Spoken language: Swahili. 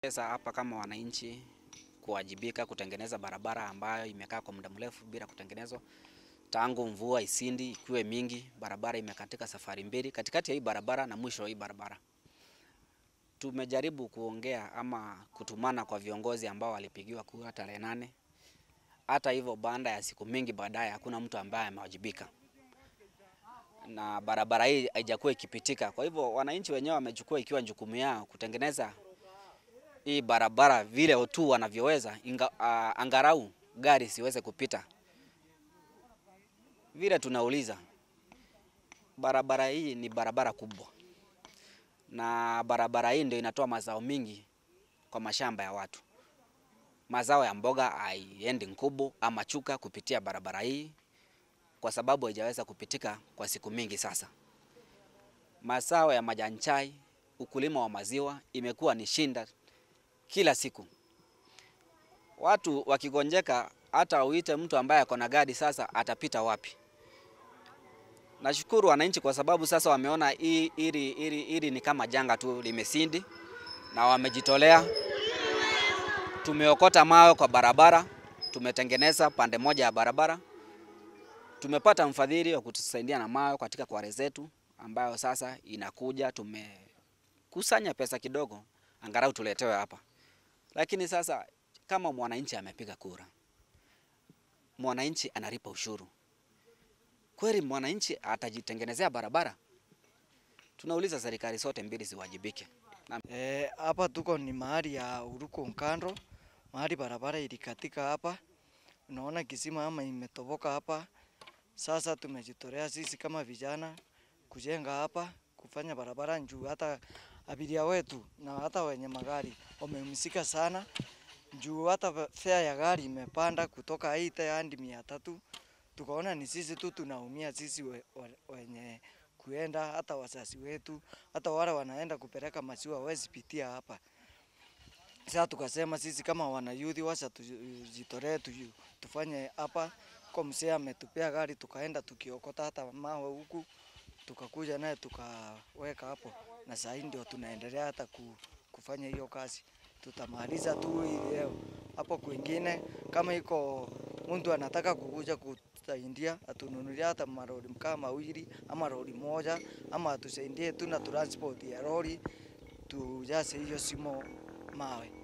Sasa hapa kama wananchi kuwajibika kutengeneza barabara ambayo imekaa kwa muda mrefu bila kutengenezwa tangu mvua isindi ikiwe mingi, barabara imekatika safari mbili katikati ya hii barabara na mwisho wa hii barabara. Tumejaribu kuongea ama kutumana kwa viongozi ambao walipigiwa kura tarehe nane. Hata hivyo, baada ya siku mingi baadaye, hakuna mtu ambaye amewajibika na barabara hii haijakuwa ikipitika. Kwa hivyo, wananchi wenyewe wamechukua ikiwa jukumu yao kutengeneza hii barabara vile tu wanavyoweza, inga, uh, angarau gari siweze kupita. Vile tunauliza, barabara hii ni barabara kubwa, na barabara hii ndio inatoa mazao mingi kwa mashamba ya watu. Mazao ya mboga haiendi Nkubu ama Chuka kupitia barabara hii kwa sababu haijaweza kupitika kwa siku mingi sasa. Mazao ya majani chai, ukulima wa maziwa imekuwa ni shinda kila siku. Watu wakigonjeka, hata uite mtu ambaye ako na gari sasa, atapita wapi? Nashukuru wananchi kwa sababu sasa wameona hii hili hili hili ni kama janga tu limesindi, na wamejitolea. Tumeokota mawe kwa barabara, tumetengeneza pande moja ya barabara. Tumepata mfadhili wa kutusaidia na mawe katika kware zetu, ambayo sasa inakuja. Tumekusanya pesa kidogo, angalau tuletewe hapa. Lakini sasa kama mwananchi amepiga kura, mwananchi analipa ushuru, kweli mwananchi atajitengenezea barabara? Tunauliza serikali zote mbili ziwajibike. Eh, hapa tuko ni mahali ya Uruko Nkando, mahali barabara ilikatika hapa. Unaona kisima ama imetoboka hapa. Sasa tumejitolea sisi kama vijana kujenga hapa, kufanya barabara njuu hata abiria wetu na hata wenye magari wamehusika sana juu hata fare ya gari imepanda kutoka aite hadi mia tatu. Tukaona ni sisi tu tunaumia sisi we, we, wenye kuenda hata wazazi wetu hata wale wanaenda kupeleka maziwa hawezi pitia hapa. Sasa tukasema sisi kama wanayuthi washa tujitolee tu, tufanye hapa kwa mzee ametupea gari, tukaenda tukiokota hata mawe huku tukakuja naye tukaweka hapo, na sasa ndio tunaendelea hata kufanya hiyo kazi. Tutamaliza tu hii leo. Hapo kwingine kama iko mtu anataka kukuja kusaidia, atununulia hata maroli kama mawili ama lori moja, ama atusaidie tu na transport ya lori tujaze hiyo simo mawe.